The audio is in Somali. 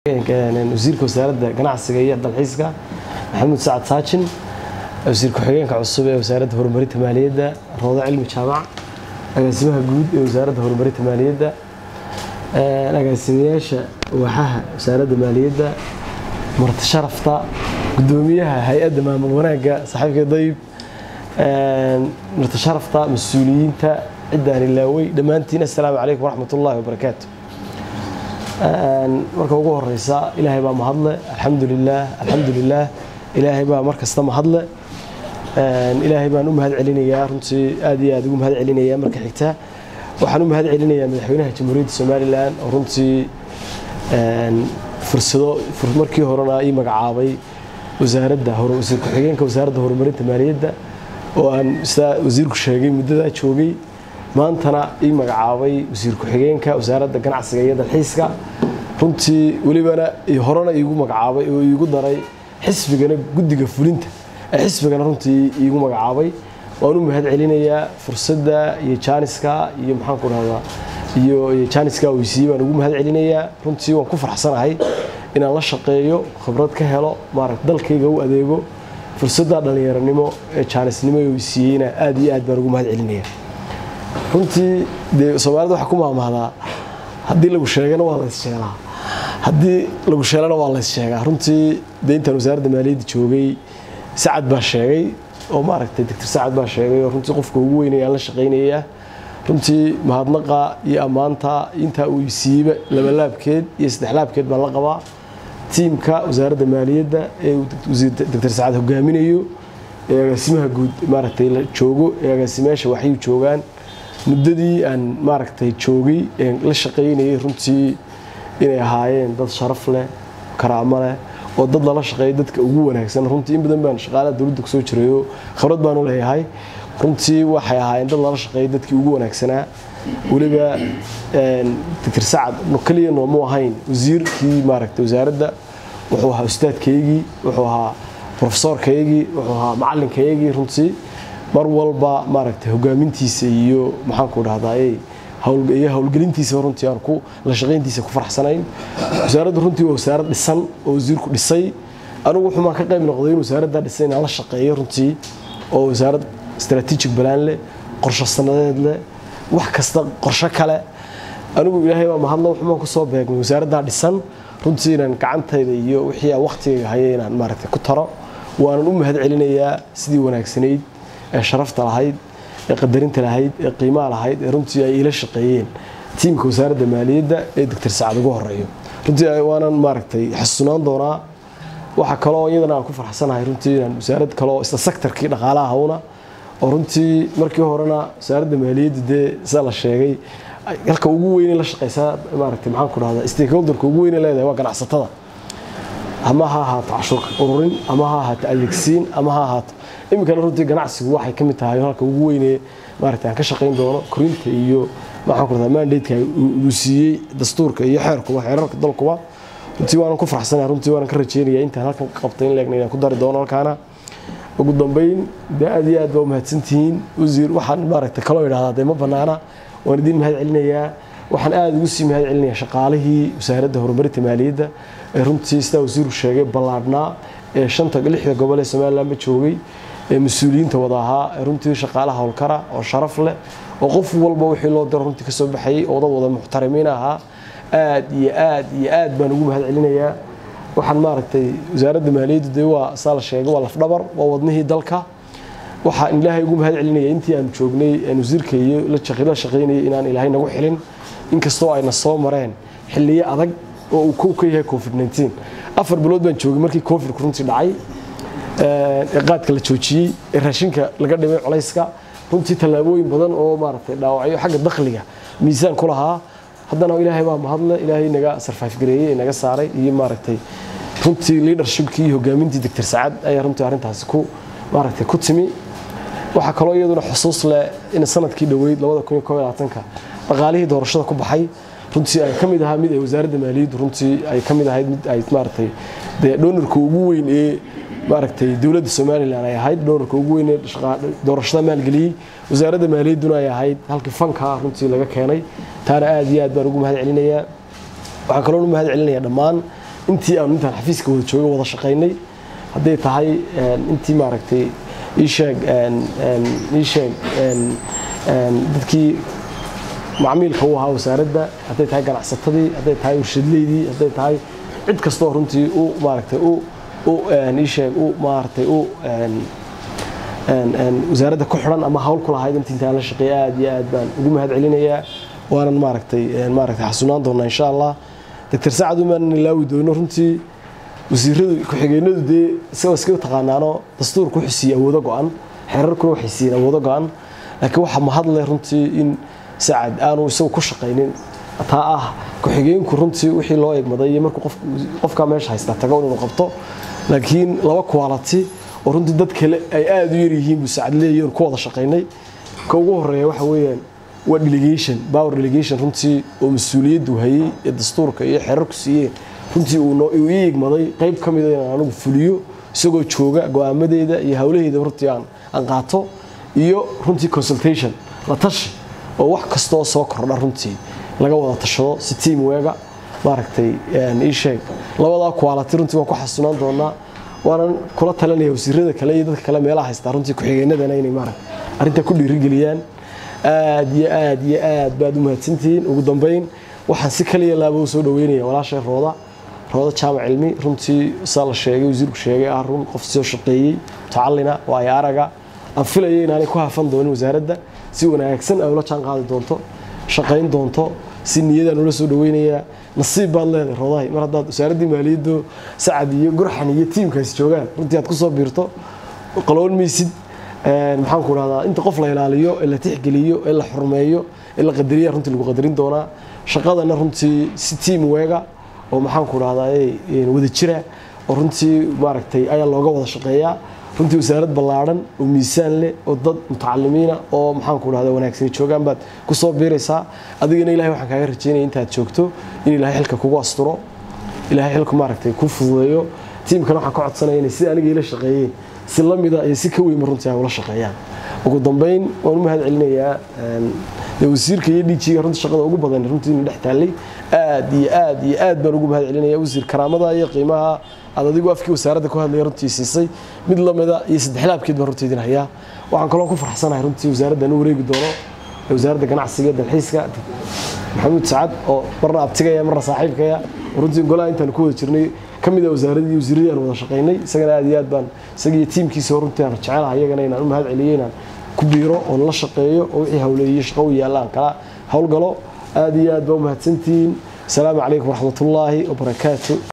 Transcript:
wasiirka wasaaradda ganacsiga iyo dalxiiska maxamuud sacad saajin wasiir ku-xigeenka cusub ee wasaaradda horumarinta maaliyadda roodo cilmi jaamac agaasimaha guud ee wasaaradda horumarinta maaliyadda agaasimayaasha waaxaha wasaaradda maaliyadda marti sharafta gudoomiyaha hay-adda maamul wanaagga saaxiibka dayib marti sharafta mas-uuliyiinta ciddaan ilaawey dhammaantiin assalaamu calaykum waraxmat ullaahi wabarakaatu marka ugu horeysa ilaahay baa mahadle alxamdu lilaah alxamdu lilaah ilaahay baa mar kasta mahadle ilaahay baan u mahad celinayaa runtii aad iyo aad ugu mahad celinayaa marka xigta waxaan u mahad celinayaa madaxweynaha jamhuuriyadda somalilan oo runtii fursado markii horena ii magacaabay wasaaradda wasiir ku-xigeenka wasaaradda horumarinta maaliyadda oo aan sidaa wasiirku sheegay muddadaa joogay maantana ii magacaabay wasiir ku-xigeenka wasaaradda ganacsiga iyo dalxiiska runtii welibana horena iigu magacaabay oo iigu daray xisbigana guddiga fulinta ee xisbigana runtii iigu magacaabay waan u mahad celinayaa fursadda iyo jaaniska iyo maxaanku dhahdaa iyo jaaniska weysiiyey baan ugu mahad celinayaa runtii waan ku farxsanahay inaan la shaqeeyo khibrad ka helo maaragta dalkayga u adeego fursadda dhallinyaronimo ee jaanisnimo ee weysiiyeyna aad iyo aad baan ugu mahad celinaya runtii dee soomaalida waxaa ku maamahdaa haddii lagu sheegana waa lays sheelaa haddii lagu sheelana waa lays sheegaa runtii dee intaan wasaaradda maaliyadda joogay sacad baa sheegay oo maaragtay doctor sacad baa sheegay oo runtii qofka ugu weynaya aan la shaqaynayaa runtii mahadnaqa iyo ammaanta intaa uu siiyeyba labalaabkeed iyo saddexlaabkeed baan la qabaa tiimka wasaaradda maaliyadda ee uu doctor sacad hogaaminayo ee agaasimaha guud maaragtay la joogo ee agaasimayaasha waxay joogaan muddadii aan maaragtay joogay ee la shaqaynayay runtii inay ahaayeen dad sharaf leh karaamo leh oo dad lala shaqeeya dadka ugu wanaagsan runtii in badan baan shaqaalaha dowladda kusoo jirayo khibrad baan u leeyahay runtii waxay ahaayeen dad lala shaqeeya dadkii ugu wanaagsanaa weliba doctor sacad keliya noomu ahayn wasiirkii maaragtay wasaaradda wuxuu ahaa ustaadkaygii wuxuu ahaa profesorkaygii wuxuu ahaa macalinkaygii runtii mar walba maaragtay hogaamintiisa iyo maxaanku dhahdaa iyo howlgelintiisa runtii aan ku la shaqayntiisa ku faraxsanayn wasaaraddu runtii waa wasaarad dhisan oo wasiirku dhisay anigu wuxuumaan ka qayb noqday in wasaaradda dhisay inaan la shaqeeyo runtii oo wasaarad strategic balaan leh qorsho sanadeed leh wax kasta qorsho kale anigu ilaahay baa mahadla wuxuumaan kusoo beegmay wasaaraddaa dhisan runtii inaan gacantayda iyo wixii aan waqtigayga hayay inaan maaragtay ku taro waanan u mahad celinayaa sidii wanaagsanayd ee sharafta lahayd ee qadarinta lahayd ee qiimaha lahayd ee runtii ay ila shaqeeyeen tiimka wasaaradda maaliyadda ee doctor sacad ugu horeeyo runtii waanan maaragtay xasuunaan doonaa waxaa kaloo iyadana aan ku farxsanahay runtii inaan wasaarad kaloo isla sektarkii dhaqaalaha hawna oo runtii markii horena wasaaradda maaliyadda dee sida la sheegay halka ugu weyne la shaqeysaa maaragtay maxaan ku dhahdaa stakeholderka ugu weyne leedahay waa ganacsatada ama ha ahaato cashuur ururin ama ha ahaato adeegsiin ama ha ahaato iminkana runtii ganacsigu waxay ka mid tahay halka ugu weyne maaragtay aan ka shaqayn doono korinta iyo maxaan ku dhahdaa mandateka uu siiyey dastuurka iyo xeerkuba xeerarka dalkuba runtii waanan ku farxsanahay runtii waanan ka rajeynaya intaan halkan ka qabtay in leegna inaan ku dari doono halkaana ugu dambeyn dee aad iyo aad baa umahadsantihiin wasiir waxaan maaragtay kaloo idhahdaa dee ma banaana waan idiin mahad celinayaa waxaan aada ugu sii mahad celinayaa shaqaalihii wasaaradda horumarinta maaliyadda ee runtii sidaa wasiirku sheegay ballaadhnaa ee shanta lixda gobol ee somalilandba joogay ee mas-uuliyiinta wada ahaa ee runtii shaqaalaha howlkara oo sharaf leh oo qof walba wixii loo diro runtii kasoo baxayay oo dad wada muxtarimiin ahaa aad iyo aad iyo aad baan ugu mahad celinayaa waxaan maaragtay wasaaradda maaliyaddu dee waa saa la sheegay waa lafdhabar waa wadnihii dalka waxaan ilaahay ugu mahad celinaya intii aan joognay aan wasiirka iyo la shaqaynayay inaan ilaahay nagu xilin inkastoo ayna soo mareen xilliyo adag oo uu kow ka yahay covid 19 afar bilood baan joogay markii covidku runtii dhacay ee qaadka la joojiyey ee raashinka laga dhimay culayska runtii tallaabooyin badan oo maaragtay dhaawacyo xagga dakhliga miisaan ku lahaa haddana ilaahay baa mahadle ilaahay naga sarfaif gareeyey naga saaray iyo maaragtay runtii leadershipkii iyo hogaamintii doctor sacad ayaa runtii arrintaasi ku maaragtay ku timi waxaa kaloo iyaduna xusuus leh in sanadkii dhoweyd ka dhaqaalihii doorashada ku baxay runtii ay ka mid ahaa mid ay wasaaradda maaliyaddu runtii ay ka mid ahayd mid ay maaragtay dee doonarka ugu weyn ee maaragtay dowladda somalilan ay ahayd doonarka ugu weyn ee doorashada maalgeliyey wasaaradda maaliyadduna ay ahayd halkii fanka runtii laga keenay taana aad iyo aad baan ugu mahad celinayaa waxaan kaloo u mahad celinayaa dhammaan intii aanu intaan xafiiska wada jooga wada shaqaynay hadday tahay intii maaragtay iisheeg iisheeg dadkii macmiilka u ahaa wasaaradda hadday tahay ganacsatadii hadday tahay warshadleydii hadday tahay cid kastoo runtii u maaragtay u u iisheeg u maaragtay u wasaaradda ku xidhan ama hawl ku lahayd intii intaan la shaqeeya aad iyo aad baan ugu mahad celinayaa waanan maaragtay maaragtay xasunaan doonaa insha allah doctor sacad umaanan ilaawi doono runtii wasiiradu ku-xigeenadu dee isagoo iska taqaanaano dastuurku wuxuu siiyey awoodo go-an xeerarkuna waxay siiyeen awoodo go-an laakiin waxaa mahadleh runtii in sacad aanu isagu ku shaqaynin taa ah ku-xigeenku runtii wixii loo egmaday iyo markuu qofkaa meesha haystaa tago inuu qabto laakiin laba quality oo runtii dad kale ay aada u yaryihiin buu sacad leeyahin ku wada shaqaynay ka ugu horeeya waxa weeyaan waa delegation power delegation runtii oo mas-uuliyaddu hayey ee dastuurka iyo xeerarku siiyeen runtii uu ii igmaday qayb ka mida inaan anigu fuliyo isagoo jooga go-aamadeeda iyo howlaheeda runtii aan aan qaato iyo runtii consultation la tashi oo wax kastoo soo kordha runtii laga wada tashado si team weega maaragtay ii sheeg labadaa quality runtii waan ku xasunaan doonaa waanan kula talinaya wasiirada kale iyo dadka kale meelaha haystaa runtii ku-xigeenadana inay maaragta arrintaa ku dhiirigeliyaan aad iyo aad iyo aad baad u mahadsantihiin ugu dambeyn waxaan si kaliya laaba u soo dhaweynaya walaashay rooda rooda jaamac cilmi runtii saa la sheegay wasiirku sheegay ah run qof soo shaqeeyey mutacalina waayo araga aan filaya inaanay ku hafan doonin wasaaradda si wanaagsan ay ula jaan qaadi doonto shaqayn doonto si niyadaan ula soo dhaweynayaa nasiib baad leedahay roodahay mar haddaad wasaaraddii maaliyaddu sacad iyo gurxan iyo tiimkaasi joogaan runtii aad ku soo biirto qaloon maysid maxaan ku dhahdaa inta qof la ilaaliyo ee la tixgeliyo ee la xurmeeyo ee la qadariya runtii lagu qadarin doonaa shaqadana runtii si tiim weega oo maxaan ku dhahdaa wada jira oo runtii maaragtay ayaa looga wada shaqeeyaa runtii wasaarad ballaadhan oo miisaan leh oo dad mutacalimiina oo maxaan ku dhahdaa wanaagsani joogaan baad ku soo biiraysaa adigana ilahay waxaan kaaga rajaynaya intaad joogto in ilaahay xilka kugu asturo ilaahay xilka maaragtay ku fududeeyo tiimkana waxaan ka codsanaya inay sida aniga ila shaqeeyeen si la mida iyo si ka weynba runtii ay ula shaqeeyaan ugu dambeyn waan u mahad celinayaa wasiirka iyo dhijiga runtii shaqada ugu badan runtii ina dhex taallay aad iyo aad iyo aad baan ugu mahad celinaya wasiir karaamada iyo qiimaha aad adigu afkii wasaaradda ku hadlaya runtii siisay mid lamida iyo saddexlaabkeed baan runtii idin hayaa waxaan kaloo ku farxsanahay runtii wasaaraddan u wareegi doono wasaaradda ganacsiga dalxiiska maxamuud sacad oo marna abtigaya marna saaxiibkaya runtii golaha intaan ku wada jirnay ka mid a wasaaradii wasiiradii aan wada shaqaynay isagana aad iyo aad baan isagiiyo tiimkiisa runtii aan jecelahay iyagana inaan u mahad celiyo inaan ku biiro oon la shaqeeyo oo wixii hawleeyo shaqo u yaalla aan kala howlgalo aad iyo aad baa u mahadsantihiin asalaamu calaykum waraxmatullaahi wabarakaatu